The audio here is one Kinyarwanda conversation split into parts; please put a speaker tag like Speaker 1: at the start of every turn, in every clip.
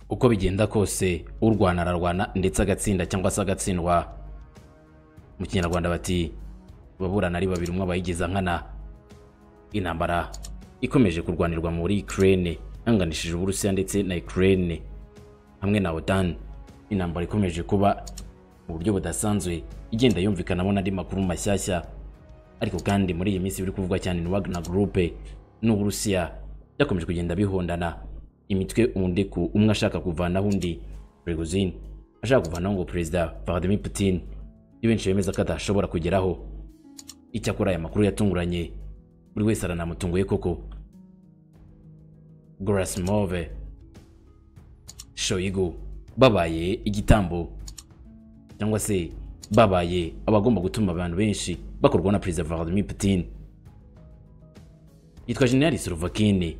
Speaker 1: uko bigenda kose urwana ararwana ndetse agatsinda cyangwa se agatsindwa mu kinyarwanda bati baburana ari babiri umwe abayigiza nkana intambara ikomeje kurwanirwa muri Ukraine hanganishije Uburusiya ndetse na Ukraine hamwe na OTAN intambara ikomeje kuba mu buryo budasanzwe igenda yumvikanamo n'andi makuru mashyashya ariko kandi muri iyi minsi biri kuvugwa cyane ni Wagner Group n'Uburusiya byakomeje kugenda bihondana imitwe undi ku umwe ashaka kuvanaho undi Prigozhin ashaka kuvanaho ngo Perezida Vladimir Putin ni benshi bemeza ko adashobora kugeraho icyakora aya makuru yatunguranye buri wese aranamutunguye koko Grasimov Shoigu babaye igitambo cyangwa se babaye abagomba gutuma abantu benshi bakorwa na Perezida Vladimir Putin yitwa General Surovakin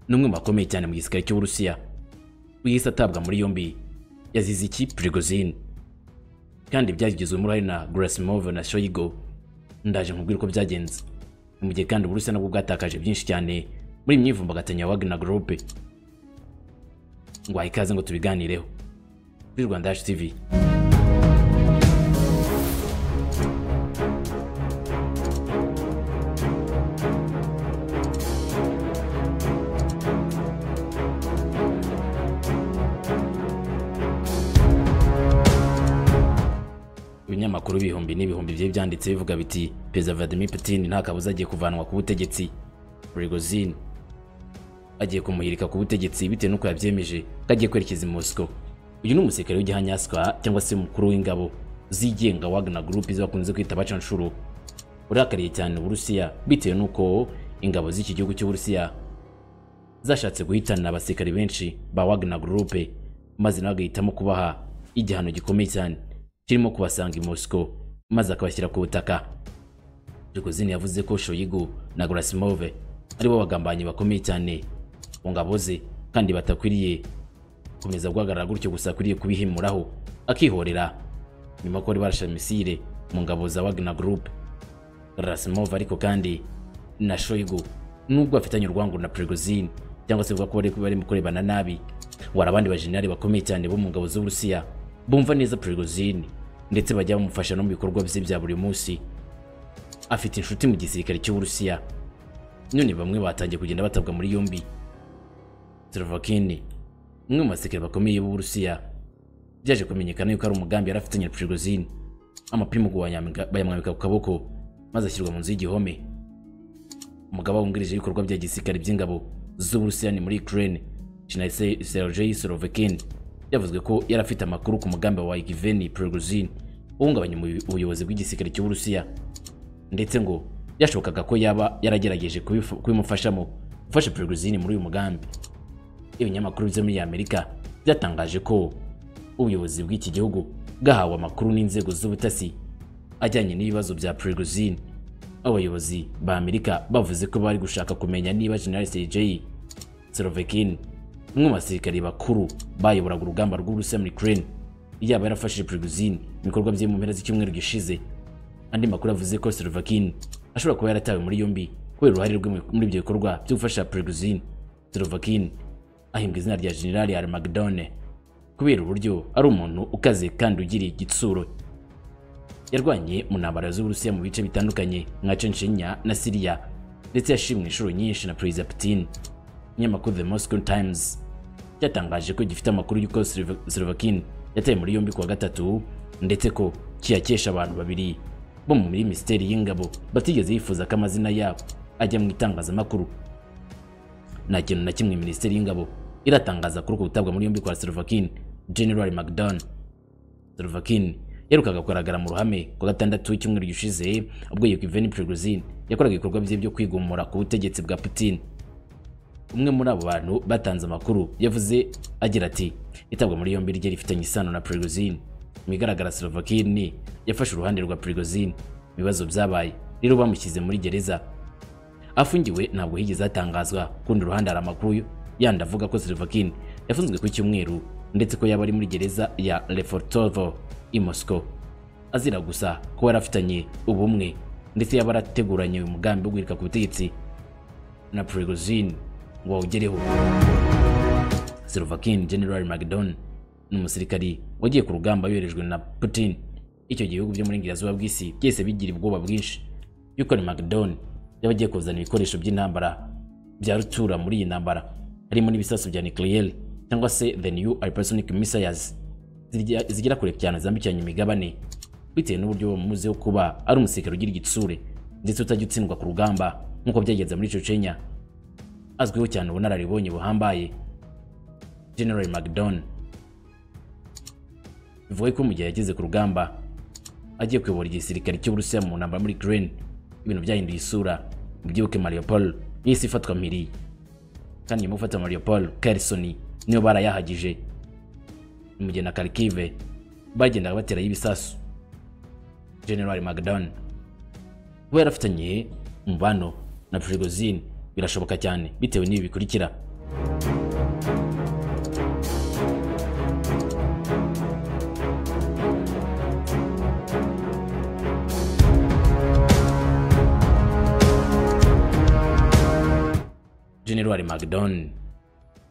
Speaker 1: ni umwe mu bakomeye cyane mu gisirikare cy'Uburusiya wihise atabwa muri yombi yazize iki Prigozhin kandi byagizwemo uruhare na Grasimov na Shoigu ndaje nkubwira uko byagenze mu gihe kandi Uburusiya nabwo bwatakaje byinshi cyane muri imyivumbagatanyo ya Wagner Group ngo ikaze ngo tubiganireho kuri Rwanda Yacu TV ibinyamakuru ibihumbi n'ibihumbi byari byanditse bivuga biti perezida Vladimir Putin nta kabuza agiye kuvanwa ku butegetsi Prigozhin agiye kumuhirika ku butegetsi bitewe n'uko yabyemeje ko agiye kwerekeza i Moscow uyu ni umusirikare w'igihanyaskwa cyangwa se umukuru w'ingabo zigenga Wagner Group izo bakunze kwita abacanshuro urakariye cyane Uburusiya bitewe n'uko ingabo z'iki gihugu cy'Uburusiya zashatse guhitana abasirikare benshi ba Wagner Group maze nawe agahitamo kubaha igihano gikomeye cyane kirimo kubasanga i Moscow maze akabashyira ku butaka Prigozhin yavuze ko Shoigu na Grasimov aribo bagambanyi bakomeye cyane mu ngabo ze kandi batakwiriye gukomeza guhagarara gutyo gusa akwiriye kubihimuraho akihorera nyuma ko bari barashe misile mu ngabo za Wagner Group Grasimov ariko kandi na Shoigu nubwo afitanye urwango na Prigozhin cyangwa se ko bari barimo kurebana nabi wari abandi bajenerali bakomeye cyane bo mu ngabo z'Uburusiya bumva neza Prigozhin ndetse bajya bamufasha no mu bikorwa bye bya buri munsi afite inshuti mu gisirikare cy'Uburusiya none bamwe batangiye kugenda batabwa muri yombi Slovakin umwe mu basirikare bakomeye b'Uburusiya byaje kumenyekana yuko ari umugambi yari afitanye na Prigozhin amapingu bayamwambika ku kaboko maze ashyirwa mu nzu y'igihome umugaba wungirije w'ibikorwa bya gisirikare by'ingabo z'Uburusiya ni muri Ukraine General Sergei Slovakin yavuzwe ko yari afite amakuru ku mugambi wa Yevgeny Prigozhin uhungabanya ubuyobozi bw'igisirikare cy'Uburusiya ndetse ngo byashobokaga ko yaba yaragerageje kubimufashamo gufasha Prigozhin muri uyu mugambi ibinyamakuru byo muri Amerika byatangaje ko ubuyobozi bw'iki gihugu bwahawe amakuru n'inzego z'ubutasi ajyanye n'ibibazo bya Prigozhin abayobozi ba Amerika bavuze ko bari gushaka kumenya niba General Sergei Sorovekin umwe mu basirikari bakuru bayoboraga urugamba rw'Uburusiya muri Ukraine yaba yarafashije Prigozhin ibikorwa bye mu mpera z'icyumweru gishize andi makuru avuze ko Sorovekin ashobora kuba yaratawe muri yombi kubera uruhare rwe muri ibyo bikorwa byo gufasha Prigozhin Sorovekin ahimbwa izina rya General Armagedone kubera uburyo ari umuntu ukaze kandi ugira igitsuro yarwanye mu ntambara z'Uburusiya mu bice bitandukanye nka Chechnya na Syria ndetse yashimwe inshuro nyinshi na Perezida Putin ikinyamakuru The Moscow Times cyatangaje ko gifite amakuru y'uko Slovakin yataye muri yombi kuwa gatatu ndetse ko kiyakesha abantu babiri bo muri Minisiteri y'Ingabo batigeze yifuza ko amazina yabo ajya mu itangazamakuru nta kintu na kimwe Minisiteri y'Ingabo iratangaza kuri uko gutabwa muri yombi kwa Slovakin General McDon. Slovakin yaherukaga kugaragara mu ruhame ku gatandatu w'icyumweru gishize ubwo Yevgeny Prigozhin yakoraga ibikorwa bye byo kwigomora ku butegetsi bwa Putin. Umwe muri abo bantu batanze amakuru yavuze agira ati itabwa muri yombi rye rifitanye isano na Prigozhin. Mu bigaragara Slovakin yafashe uruhande rwa Prigozhin mu bibazo byabaye rero bamushyize muri gereza afungiwe ntabwo higeze hatangazwa kundi ruhande hari amakuru yandi avuga ko Slovakin yafunzwe ku cyumweru ndetse ko yaba ari muri gereza ya Lefortovo i Moscow azira gusa ko yari afitanye ubumwe ndetse yaba arateguranye uyu mugambi wo guhirika ku butegetsi na Prigozhin ngo awugereho Slovakian General Macdon ni umusirikari wagiye ku rugamba yoherejwe na Putin icyo gihe ibihugu byo muri Ingilterra bw'isi byese bigira ubwoba bwinshi yuko ni Macdon yaba agiye kuzana ibikoresho by'intambara bya rutura muri iyi ntambara harimo n'ibisasu bya nucleaire cyangwa se the new hypersonic missiles zirya- zigera kure cyane zambukiranya imigabane bitewe n'uburyo uwo muzi wo kuba ari umusirikare ugira igitsure ndetse utajya utsindwa ku rugamba nk'uko byagenze muri Chechnya azwiho cyane ubunararibonye buhambaye General Macdon bivuga ko mu gihe yageze ku rugamba agiye kuyobora igisirikare cy'Uburusiya mu ntambara muri Ukraine ibintu byahinduye isura mubyibuke Mariupol yahise ifatwa mpiri kandi nyuma yo gufata Mariupol Kherson niyo barayahagije mu gihe na Kharkiv bagendaga baterayo ibisasu General Magdan kuba yarafitanye umubano na Prigozhin birashoboka cyane bitewe n'ibi bikurikira General Magdon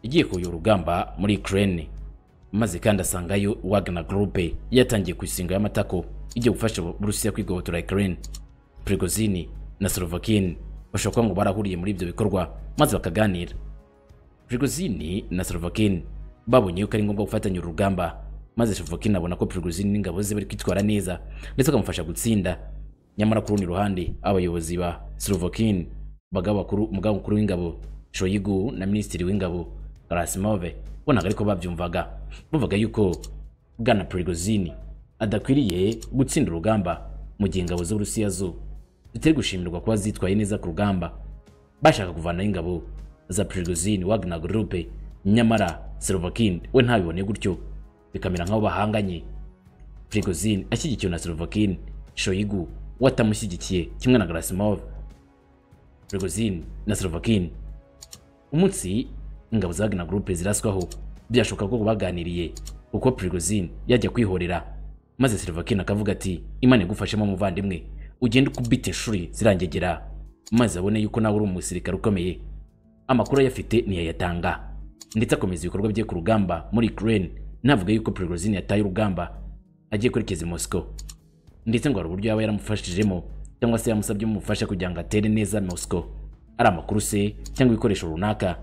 Speaker 1: yagiye kuyobora urugamba muri Ukraine maze kandi asangayo Wagner Group yatangiye ku isinga y'amatako igiye gufasha Burusiya kwigobotora Ukraine Prigozhin na Slovakian bashobora kuba ngo barahuriye muri ibyo bikorwa maze bakaganira Prigozhin na Slovakian babonye yuko ari ngombwa gufatanya uru rugamba maze Slovakian abona ko Prigozhin n'ingabo ze bari kwitwara neza ndetse akamufasha gutsinda nyamara ku rundi ruhande abayobozi ba Slovakian bagaba bakuru umugaba mukuru w'ingabo Shoigu na minisitiri w'ingabo Gerasimov bonaga ariko babyumvaga bumvaga yuko Bwana Prigozhin adakwiriye gutsinda urugamba mu gihe ingabo z'Uburusiya zo zitari gushimirwa kuba zitwaye neza ku rugamba bashaka kuvanaho ingabo za Prigozhin Wagner Group nyamara Slovakian we ntabibone gutyo bikamera nk'aho bahanganye Prigozhin ashyigikiwe na Slovakian Shoigu we atamushyigikiye kimwe na Gerasimov Prigozhin na Slovakian umunsi ingabo za Wagner Group ziraswaho byashoboka ko baganiriye uko Prigozhin yajya kwihorera maze Slovakian akavuga ati Imana igufashemo muvandimwe ugende ukubite inshuri zirangegera maze abone yuko nawe uri umusirikare ukomeye amakuru ayafite ntiyayatanga ndetse akomeza ibikorwa bye ku rugamba muri Ukraine navuga yuko Prigozhin yataye urugamba agiye kwerekeza i Moscow ndetse ngo hari uburyo yaba yaramufashijemo cyangwa se yamusabye umufasha kugira ngo atere neza Moscow ari amakuru se cyangwa ibikoresho runaka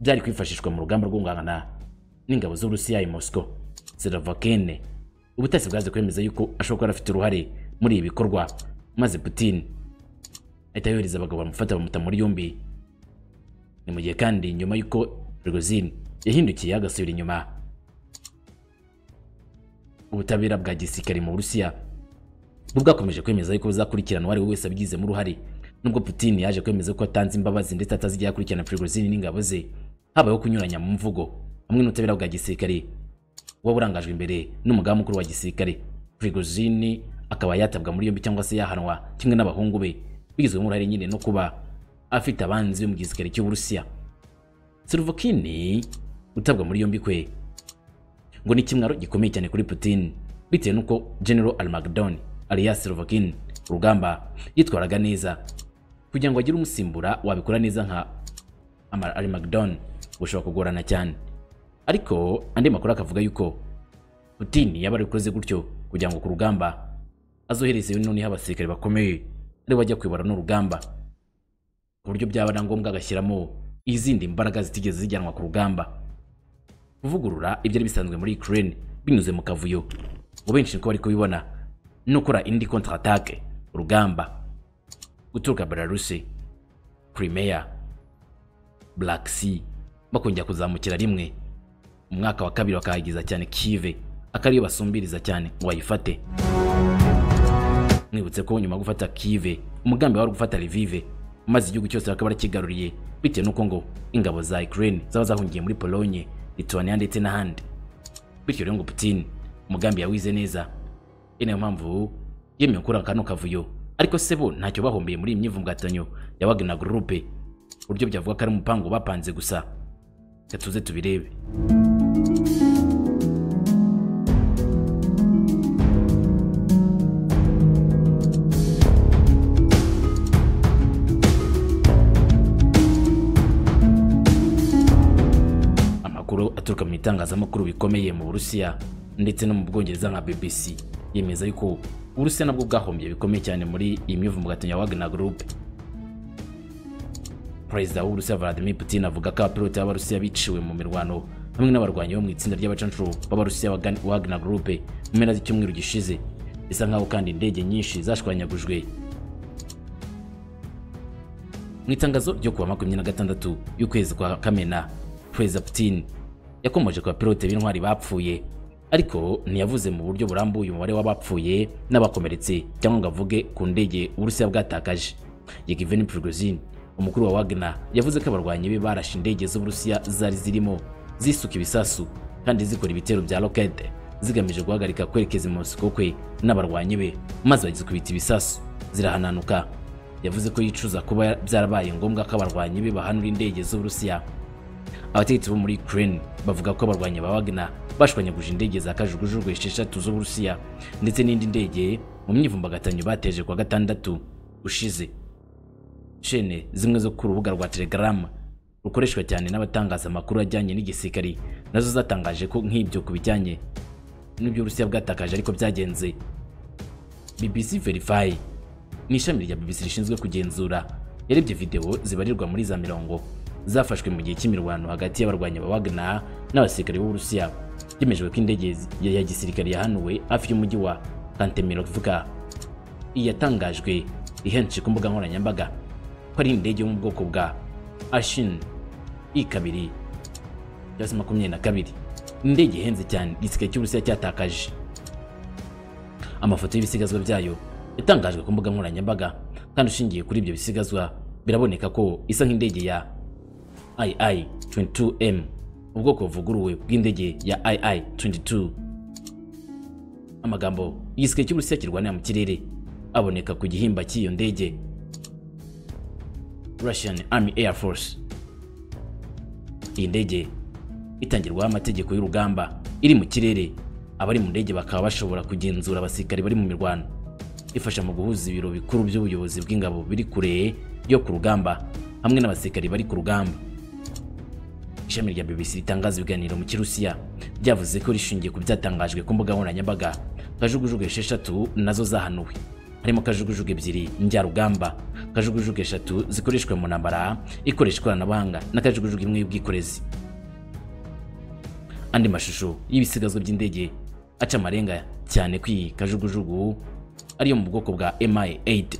Speaker 1: byari kwifashishwa mu rugamba rwo guhangana n'ingabo z'Uburusiya i Moscow Slovakene ubutasi bwaje kwemeza yuko ashobora kuba afite uruhare muri ibi bikorwa maze Putin ahita yohereza abagabo bamufata bamuta muri yombi ni mu gihe kandi nyuma y'uko Prigozhin yahindukiye agasubira inyuma ubutabera bwa gisirikare mu Burusiya bo bwakomeje kwemeza yuko buzakurikirana uwo ari we wese abigizemo uruhare nubwo Putin yaje kwemeza ko atanze imbabazi ndetse atazigera akurikirana Prigozhin n'ingabo ze habayeho kunyuranya mu mvugo hamwe n'ubutabera bwa gisirikare uba burangajwe imbere n'umugaba mukuru wa gisirikare Prigozhin akaba yatabwa muri yombi cyangwa se yahanwa kimwe n'abahungu be bigizwe n'uruhare nyine no kuba afite abanzi mu gisirikare cy'Uburusiya Slovakian utabwa muri yombi kwe ngo ni ikimwaro gikomeye cyane kuri Putin bitewe n'uko General Almagdon alias Slovakian urugamba yitwaraga neza kugira ngo agire umusimbura wabikora neza nka Amar- Almagdon gushobora kugorana cyane ariko andi makuru akavuga yuko Putin yaba arikoze gutyo kugira ngo ku rugamba azoherezeyo noneho abasirikare bakomeye ari bajya kwibara n'urugamba ku buryo byaba na ngombwa agashyiramo izindi mbaraga zitigeze zijyanwa ku rugamba kuvugurura ibyari bisanzwe muri Ukraine binyuze mu kavuyo ngo benshi niko bari kubibona no gukora indi contre attaque urugamba guturuka Belarus Crimea Black Sea bakongera kuzamukira rimwe mu mwaka wa kabiri bakahagiza cyane Kiev akariyo basumbiriza cyane ngo bayifate mwibutse ko nyuma yo gufata Kiev umugambi wari gufata Lviv maze igihugu cyose bakaba barakigaruriye bitewe n'uko ngo ingabo za Ukraine zaba zahungiye muri Pologne Lithuania ndetse n'ahandi bityo rero ngo Putin umugambi yawize neza iyi niyo mpamvu yemeye gukora kano kavuyo ariko se bo ntacyo bahombiye muri iyi myivumbatanyo ya Wagner Group uburyo byavuga ko ari umupango bapanze gusa reka tuze tubirebe amakuru bitangazamakuru bikomeye mu burusiya ndetse no mu bwongereza nka bbc yemeza yuko uburusiya nabwo bwahombye bikomeye cyane muri iyi myivumbagatanyo ya wagner group perezida w'uburusiya vladimir putin avuga ko abapilote b'abarusiya biciwe mu mirwano hamwe n'abarwanyi bo mu itsinda ry'abacancuro b'abarusiya wagner group mu mpera z'icyumweru gishize bisa nkaho kandi indege nyinshi zashwanyagujwe mu itangazo ryo kuwa makumyabiri na gatandatu y'ukwezi kwa kamena perezida putin yakomoje ku bapilote b'intwari bapfuye ariko ntiyavuze mu buryo burambuye umubare w'abapfuye n'abakomeretse cyangwa ngo avuge ku ndege uburusiya bwatakaje yegiveni prigozin umukuru wa wagner yavuze ko abarwanyi be barashe indege z'uburusiya zari zirimo zisuka ibisasu kandi zikora ibitero bya rokete zigamije guhagarika kwerekeza mu musiko kwe n'abarwanyi be maze bagizikubita ibisasu zirahananuka yavuze ko yicuza kuba byarabaye ngombwa ko abarwanyi be bahanura indege z'uburusiya abategetsi bo muri ukraine bavuga ko abarwanyi ba wagner bashwanyaguje indege za kajugujugu esheshatu z'uburusiya ndetse n'indi ndege mu myivumbagatanyo bateje kwa gatandatu ushize shene zimwe zo ku rubuga rwa telegram rukoreshwa cyane n'abatangaza amakuru ajyanye n'igisirikari nazo zatangaje ko nk'ibyo ku bijyanye n'ibyo urusiya bwatakaje ariko byagenze bbc verify ni ishami rya bbc rishinzwe kugenzura yarebye videwo zibarirwa muri za mirongo zafashwe mu gihe cy'imirwano hagati y'abarwanyi ba wagner n'abasirikare b'uburusiya byemejwe ko indege ya gisirikare yahanuwe hafi y'umujyi wa kantemirovka iyi yatangajwe ihenshi ku mbuga nkoranyambaga ko ari indege yo mu bwoko bwa ashin i kabiri cyangwa se makumyabiri na kabiri indege ihenze cyane igisirikare cy'uburusiya cyatakaje amafoto y'ibisigazwa byayo yatangajwe ku mbuga nkoranyambaga kandi ushingiye kuri ibyo bisigazwa biraboneka ko isa nk'indege ya ii 22m ubwoko buvuguruwe bw'indege ya ii 22 amagambo igisirikare cy'uburusiya kirwanira mu kirere aboneka ku gihimba cy'iyo ndege russian army air force iyi ndege itangirwaho amategeko y'urugamba iri mu kirere abari mu ndege bakaba bashobora kugenzura abasirikari bari mu mirwano ifasha mu guhuza ibiro bikuru by'ubuyobozi bw'ingabo biri kure yo ku rugamba hamwe n'abasirikari bari ku rugamba ishami rya bbc ritangaza ibiganiro mu kirusiya ryavuze ko rishingiye ku byatangajwe ku mbuga nkoranyambaga kajugujugu esheshatu nazo zahanuwe harimo kajugujugu ebyiri njyarugamba kajugujugu eshatu zikoreshwa mu ntambara ikoresha ikoranabuhanga na kajugujugu imwe y'ubwikorezi andi mashusho y'ibisigazwa by'indege aca amarenga cyane ko iyi kajugujugu ariyo mu bwoko bwa MI8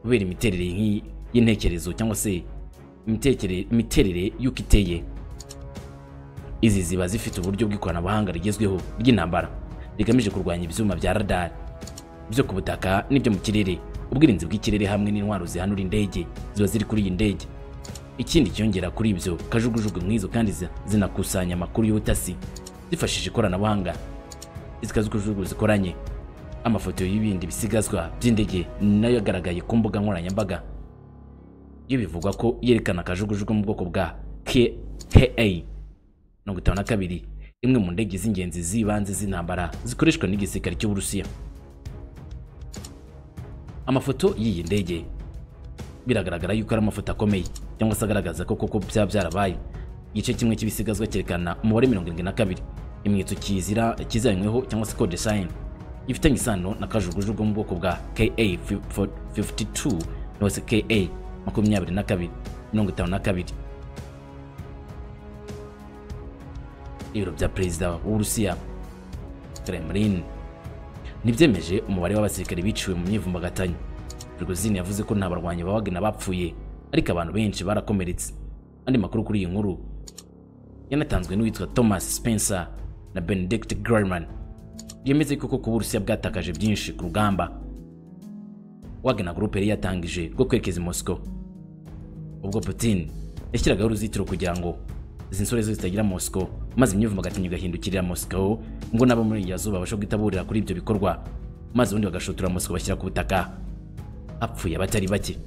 Speaker 1: kubera imiterere nk'iyi y'intekerezo cyangwa se imiterere y'uko iteye izi ziba zifite uburyo bw'ikoranabuhanga rigezweho ry'intambara rigamije kurwanya ibyuma bya radar byo ku butaka n'ibyo mu kirere ubwirinzi bw'ikirere hamwe n'intwaro zihanura indege ziba ziri kuri iyi ndege ikindi cyongera kuri ibyo kajugujugu nk'izo kandi zinakusanya amakuru y'ubutasi zifashishije ikoranabuhanga izi kajugujugu zikoranye amafoto y'ibindi bisigazwa by'indege nayo yagaragaye ku mbuga nkoranyambaga iyo bivugwa ko yerekana akajugujugu mu bwoko bwa KA mirongo itanu na kabiri imwe mu ndege z'ingenzi z'ibanze z'intambara zikoreshwa n'igisirikare cy'uburusiya amafoto y'iyi ndege biragaragara yuko ari amafoto akomeye cyangwa se agaragaza ko koko byaba byarabaye igice kimwe cy'ibisigazwa cyerekana umubare mirongo irindwi na kabiri imenyetso kizira kizanyweho cyangwa se code sign ifitanye isano na kajugujugu mu bwoko bwa ka 52 cyangwa se ka makumyabiri na kabiri mirongo itanu na kabiri ibiro bya perezida w'uburusiya kremlin ntibyemeje umubare w'abasirikare biciwe mu myivumbagatanyo prigozini yavuze ko nta barwanyi ba wagner bapfuye ariko abantu benshi barakomeretse andi makuru kuri iyi nkuru yanatanzwe n'uwitwa thomas spencer na benedict german byemeze ko kuba uburusiya bwatakaje byinshi ku rugamba wagner group yari yatangije rwo kwerekeza i moscow ubwo putin yashyiragaho uruzitiro kugira ngo izi nsore zo zitagira moscow maze imyivumbagatanyo igahindukirira moscow ngo n'abo muri yazuba babashe guhita kuri ibyo bikorwa maze ubundi bagashotora moscow bashyira ku butaka hapfuye abatari bake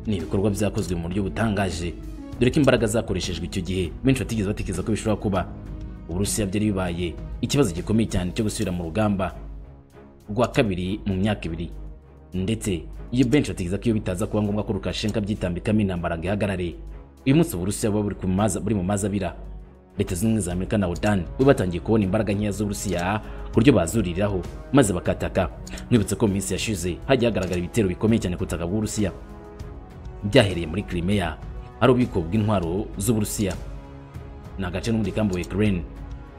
Speaker 1: ibikorwa byakozwe mu buryo butangaje dore ko imbaraga zakoreshejwe icyo gihe benshi batigeze batekereza ko bishobora kuba uburusiya byari bibaye ikibazo gikomeye cyane cyo gusubira mu rugamba rwa kabiri mu myaka ibiri ndetse iyo benshi batekereza ko iyo bitaza kuba ngombwa ko Lukashenko abyitambikamo intambara ngo ihagarare uyu munsi uburusiya buba buri ku maza- buri mu mazabira leta z'ubumwe za amerika na odan bo batangiye kubona imbaraga nkeya z'uburusiya ku buryo bazuriraho maze bakataka mwibutse ko mu minsi yashize hagiye hagaragara ibitero bikomeye cyane ku butaka bw'uburusiya byahereye muri Crimea ari ububiko bw'intwaro z'uburusiya ni agace n'umurikambi wa Ukraine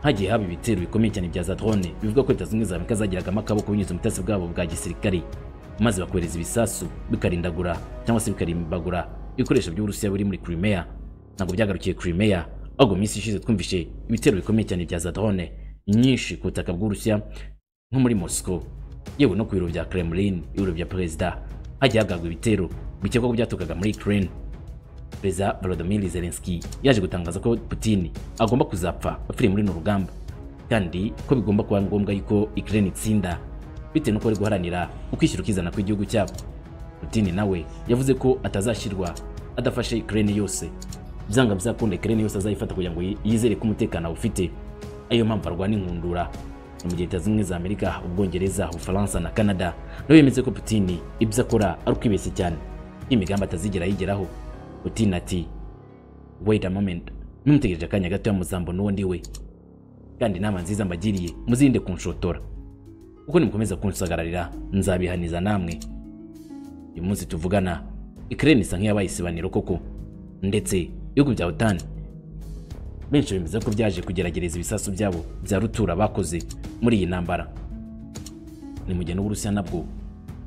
Speaker 1: hagiye haba ibitero bikomeye cyane bya za drone bivuga ko leta zimwe za Amerika zagiragamo akaboko binyuze mu butasi bwabo bwa gisirikare maze bakohereza ibisasu bikarindagura cyangwa se bikarimbagura ibikoresho by'uburusiya biri muri Crimea ntabwo byagarukiye Crimea ahubwo mu minsi ishize twumvishe ibitero bikomeye cyane bya za drone nyinshi ku butaka bw'uburusiya nko muri Moscow yewe no ku biro bya Kremlin ibiro bya perezida hagiye hagaragwa ibitero bikekwa ko byaturukaga muri Ukraine perezida Volodymyr Zelensky yaje gutangaza ko Putin agomba kuzapfa apfiriye muri runo rugamba kandi ko bigomba kuba ngombwa yuko Ukraine itsinda bitewe nuko bari guharanira ukwishyira ukizana kw'igihugu cyabo Putin nawe yavuze ko atazashyirwa adafashe Ukraine yose byanga bizakunda Ukraine yose azayifata kugira ngo yi- yizere ko umutekano awufite ariyo mpamvu arwana inkundura mu gihe leta zimwe za Amerika Ubwongereza Ubufaransa na Canada nabo bemeza ko Putin ibyo akora ari ukwibeshya cyane n'imigambi atazigera yigeraho Putin ati wait a moment numutegereje akanya gato muzambo n'uwo ndi we kandi inama nziza mbagiriye muzirinde kunshotora kuko nimukomeza kunsagararira nzabihaniza namwe uyu munsi tuvugana Ukraine isa nk'iyabaye isibaniro koko ndetse ibihugu bya OTAN benshi bemeza ko byaje kugeragereza ibisasu byabo bya rutura bakoze muri iyi ntambara ni mu gihe n'Uburusiya nabwo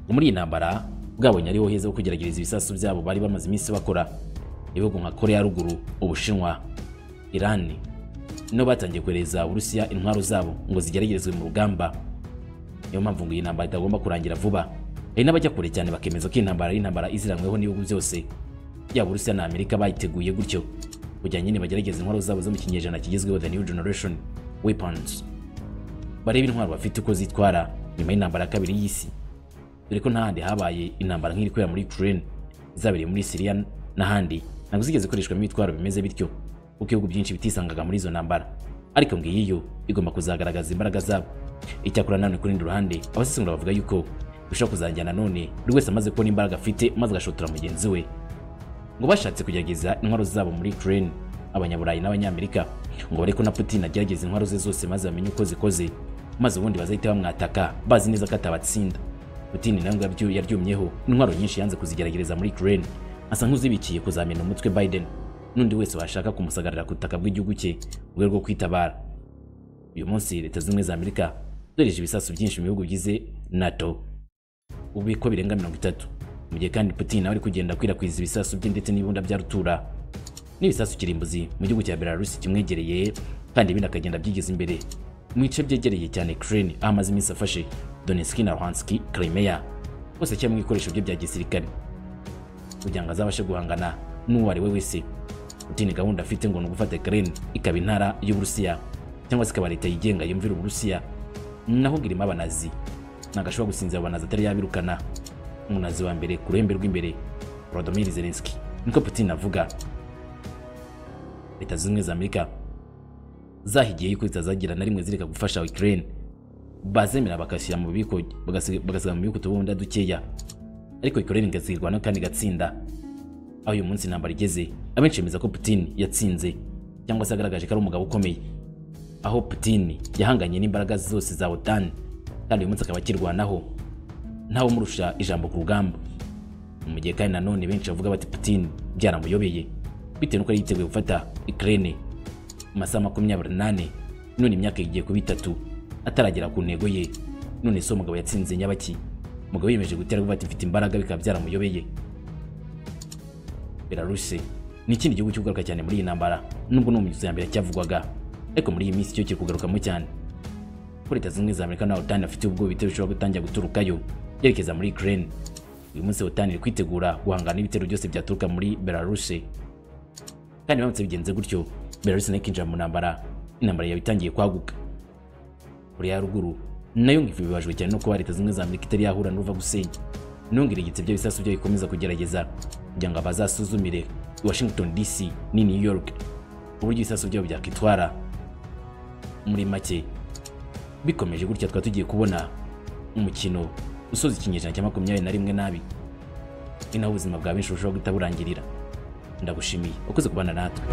Speaker 1: ngo muri iyi ntambara bwabonye ariho heza ho kugerageza ibisasu byabo bari bamaze iminsi bakora ibihugu nka korea ya ruguru ubushinwa irani nibo batangiye kohereza uburusiya intwaro zabo ngo zigeragerezwe mu rugamba niyo mpamvu ngo iyi ntambara itagomba kurangira vuba hari n'abajya kure cyane bakemeza ko iyi ntambara ari intambara iziranyweho n'ibihugu byose yaba uburusiya na amerika bayiteguye gutyo kugira nyine bagerageza intwaro zabo zo mu kinyejana kigezweho the new generation weapons barebe intwaro bafite uko zitwara nyuma y'intambara ya kabiri y'isi dore ko n'ahandi habaye intambara nk'iri kubera muri Ukraine zabereye muri Syria n'ahandi ntabwo zigeze zikoreshwamo ibitwaro bimeze bityo kuko ibihugu byinshi bitisangaga muri izo ntambara ariko ngiyi yo igomba kuzagaragaza imbaraga zabo icyakora nanone ku rundi ruhande abasesengura bavuga yuko bishobora kuzajyana none buri wese amaze kubona imbaraga afite maze agashotora mugenzi we ngo bashatse kugerageza intwaro zabo muri Ukraine abanyaburayi n'abanyamerika ngo bareko na Putin agerageza intwaro ze zose maze bamenye uko zikoze maze ubundi bazahita bamwataka bazi neza ko atabatsinda Putin nawe ngo yabyu- yaryumyeho intwaro nyinshi yanze kuzigeragereza muri Ukraine asa nk'uzibikiye kuzamena umutwe Biden n'undi wese washaka kumusagarira ku butaka bw'igihugu cye mu rwego rwo kwitabara uyu munsi leta z'ubumwe za Amerika zohereje ibisasu byinshi mu bihugu bigize NATO ubu ko birenga mirongo itatu mu gihe kandi Putin nawe ari kugenda akwirakwiza ibisasu bye ndetse n'ibunda bya rutura n'ibisasu kirimbuzi mu gihugu cya Belarus kimwegereye kandi ibindi akagenda byigeza imbere mu bice byegereye cyane Ukraine aho amaze iminsi afashe Donetsk na Luhansk Crimea hose cyangwa ibikoresho bye bya gisirikare kugira ngo azabashe guhangana n'uwo ari we wese Putin gahunda afite ngo ni ugufata Ukraine ikaba intara y'Uburusiya cyangwa se ikaba leta yigenga yumvira Uburusiya naho ngo irimo abanazi ntabwo ashobora gusinzira abanazi atari yabirukana umunazi wa mbere ku ruhembe rw'imbere Volodymyr Zelensky niko Putin avuga leta zimwe za Amerika zahigiye yuko zitazagira na rimwe zireka gufasha Ukraine bazemera bagashyira mu bubiko bagasi- bagasiga mu bubiko utubunda dukeya ariko Ukraine igazirwa n'akandi gatsinda aho uyu munsi intambara igeze abenshi bemeza ko Putin yatsinze cyangwa se agaragaje ko ari umugabo ukomeye aho Putin yahanganye n'imbaraga zose za OTAN kandi uyu munsi akaba akirwanaho ntawe umurusha ijambo ku rugamba mu gihe kandi nanone benshi bavuga bati Putin byaramuyobeye bitewe n'uko yari yiteguye gufata Ukraine mu masaha makumyabiri n'ane none imyaka igiye kuba itatu ataragera ku ntego ye none so umugabo yatsinze nyabaki umugabo yiyemeje gutera vuba ati mfite imbaraga bikaba byaramuyobeye Belarus ni ikindi gihugu cy'ugaruka cyane muri iyi ntambara nubwo no mu mizo ya mbere cyavugwaga ariko muri iyi minsi cyo kiri kugarukamo cyane ko leta zimwe za Amerika na OTAN afite ubwoba ibitero bishobora gutangira guturukayo yerekeza muri Ukraine uyu munsi OTAN iri kwitegura guhangana n'ibitero byose byaturuka muri Belarus kandi biramutse bigenze gutyo Belarus nayo ikinjira mu ntambara intambara yaba itangiye kwaguka korea ya ruguru nayo ngo ibibajwe cyane no kuba leta zimwe za amerika itari yahura n'uruva gusenya nongera igitse bya bisasu byo bikomeza kugerageza kugira ngo abazasuzumire i washington dc ni new york uburyo ibisasu byabo byakwitwara muri make bikomeje gutya twari tugiye kubona umukino usoza ikinyejana cya makumyabiri na rimwe nabi ni naho ubuzima bwa benshi burushaho guhita burangirira ndagushimiye ukoze kubana natwe